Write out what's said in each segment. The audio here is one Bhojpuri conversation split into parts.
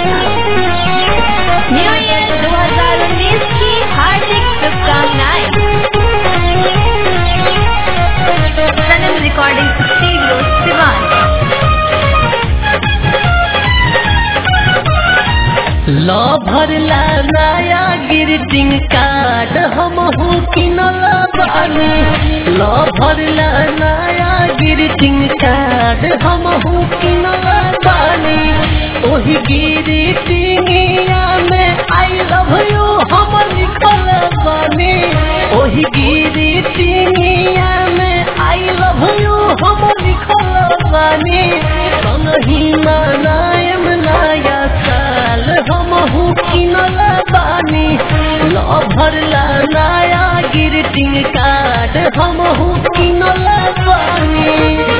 न्यू ईयर 2019 की हार्दिक शुभकामनाएं सनम रिकॉर्डिंग स्टूडियो सिवान लो भरला नया ग्रीटिंग कार्ड हम किनल बानी लो भरला नया ग्रीटिंग कार्ड हम किनल बानी ओही ग्रीटिंगिया में आई लव यू हम लिखल बानी ओही ग्रीटिंगिया में आई लव यू हम लिखल बानी संगही मनायम नया साल हमहू किनल बानी लो भरला नया ग्रीटिंग कार्ड हमहू किनल बानी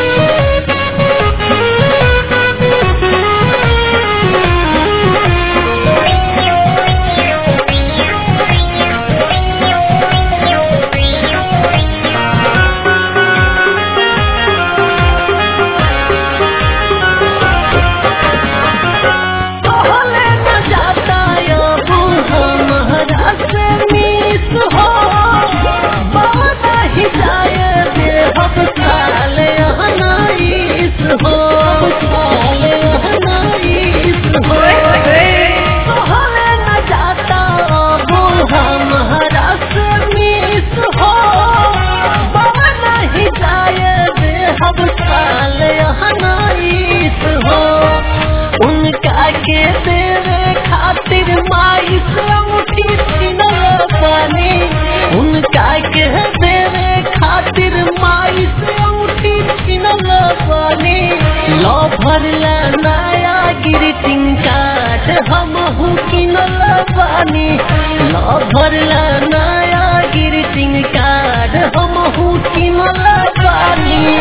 कहले न जाता अब हमारा से मिस हो बाबा ही जाए दे हम साल अनाइस हो साल अनाइस हो कहले न जाता अब हमारा से मिस हो बाबा ही जाए दे हम साल अनाइस हो उनका के तेरे खातिर माई से अंगूठी छीनल बानी उनका के तेरे खातिर माई से अंगूठी छीनल बानी लो भरला नया ग्रीटिंग कार्ड हम किनल बानी लो भरला नया ग्रीटिंग कार्ड हम किनल बानी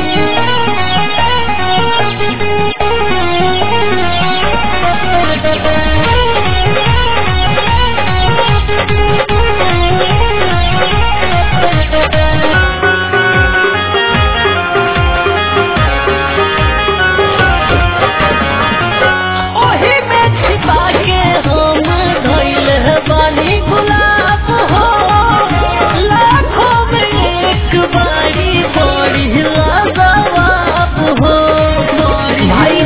ओही में छिपा के हम धइल बानी गुलाब हो लाखों में एक बारी बड़ी लाजवाब हो भाई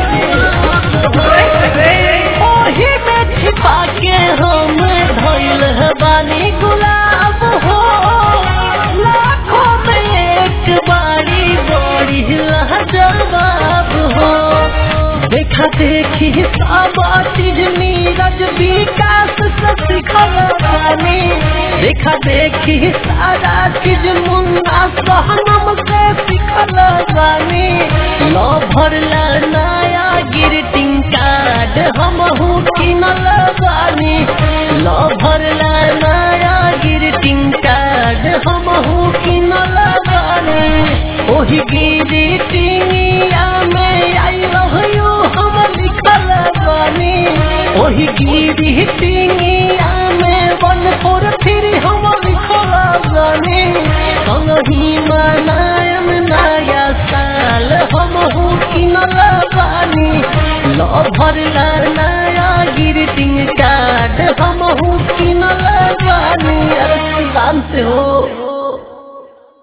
रे ओही में छिपा के हम धइल बानी गुलाब हो लाखों में एक बारी बड़ी लाजवाब हो देखा देखी सब चीज नीरज विकास से सिखल बानी देखा देखी सारा चीज मुन्ना सहनम से सिखल बानी लो भरला नया ग्रीटिंग कार्ड हम किनल बानी लो भरला नया ग्रीटिंग कार्ड हम किनल बानी ओही ग्रीटिंगिया में आई लव यू हम लिखल बानी ओही ग्रीटिंगिया में वन फोर थ्री हम लिखल बानी संगही मनायम नया साल हम किनल बानी लो भरला नया ग्रीटिंग कार्ड हम किनल बानी अरे शांत हो